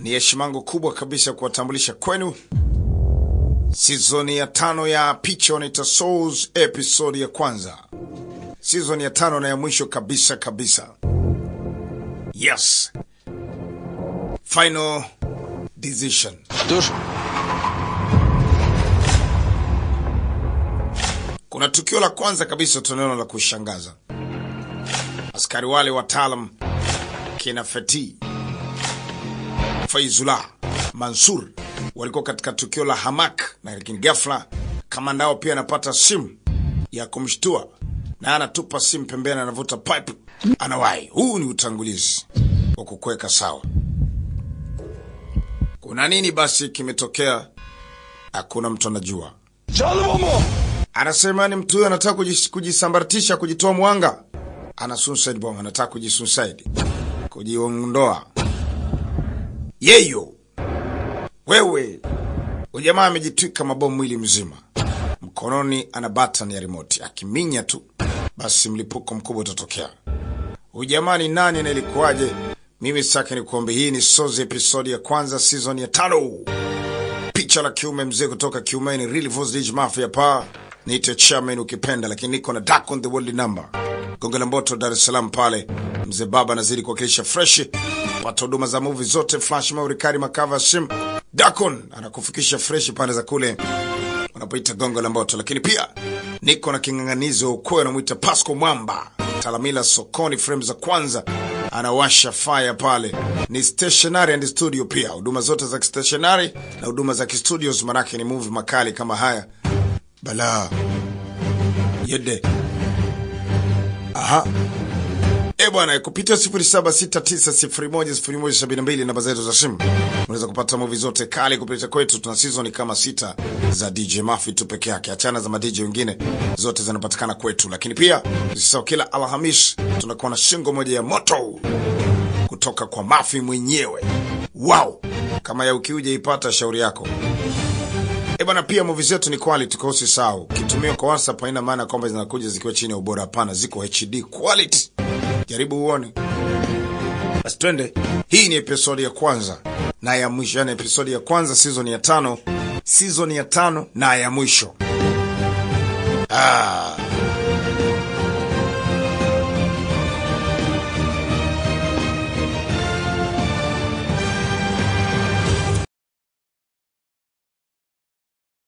Ni heshima yangu kubwa kabisa kuwatambulisha kwenu sizoni ya tano ya picha wanaita Souls, episode ya kwanza, sizoni ya tano na ya mwisho kabisa kabisa. Yes, final decision. Dur. Kuna tukio la kwanza kabisa tunaona la kushangaza. Askari wale wataalam kina Feti, Faizullah, Mansur walikuwa katika tukio la Hamak, na lakini ghafla kamanda wao pia anapata simu ya kumshtua na anatupa simu pembeni, anavuta pipe, anawahi. Huu ni utangulizi wa kukuweka sawa. Kuna nini basi kimetokea? Hakuna mtu anajua. Canlı bomba. Anasema ni mtu huyo anataka kujis- kujisambaratisha, kujitoa mwanga, ana suicide bomb, anataka kujisuicide, kujiondoa. Yeyo wewe, ujamaa amejitwika mabomu mwili mzima, mkononi ana button ya remote, akiminya tu basi mlipuko mkubwa utatokea. Ujamaa ni nani na ilikuwaje? Mimi sasa nikuombe, hii ni Sozi episodi ya kwanza season ya tano picha la kiume mzee kutoka kiumeni Real Voice Mafia pa niite chairman ukipenda, lakini niko na Dark on the World number Gongo la Mboto, Dar es Salaam pale. Mzee baba anazidi kuwakilisha fresh, pata huduma za movie zote, flash memory card, makava sim. Dakon anakufikisha fresh pande za kule unapoita Gongo la Mboto, lakini pia niko na king'ang'anizi wa ukweli anamwita Pasco Mwamba Talamila sokoni, frame za kwanza anawasha fire pale. Ni stationary and studio pia, huduma zote za stationary na huduma za studios, manake ni movie makali kama haya bala yede. Aha. E bwana, kupitia 0769010172 namba zetu za simu unaweza kupata movie zote kali kupitia kwetu. Tuna season kama sita za DJ Mafi tu peke yake, achana za madj wengine, zote zinapatikana kwetu. Lakini pia usisahau, kila Alhamis tunakuwa na shingo moja ya moto kutoka kwa Mafi mwenyewe. Wow, kama ya ukiuja ipata shauri yako. E bana, pia movie zetu ni quality, kwa usisahau. Kitumia kwa WhatsApp haina maana kwamba zinakuja zikiwa chini ya ubora, hapana, ziko HD quality. Jaribu uone. Basi twende. Hii ni episodi ya kwanza na ya mwisho, yani episodi ya kwanza season ya tano, season ya tano na ya mwisho. Ah,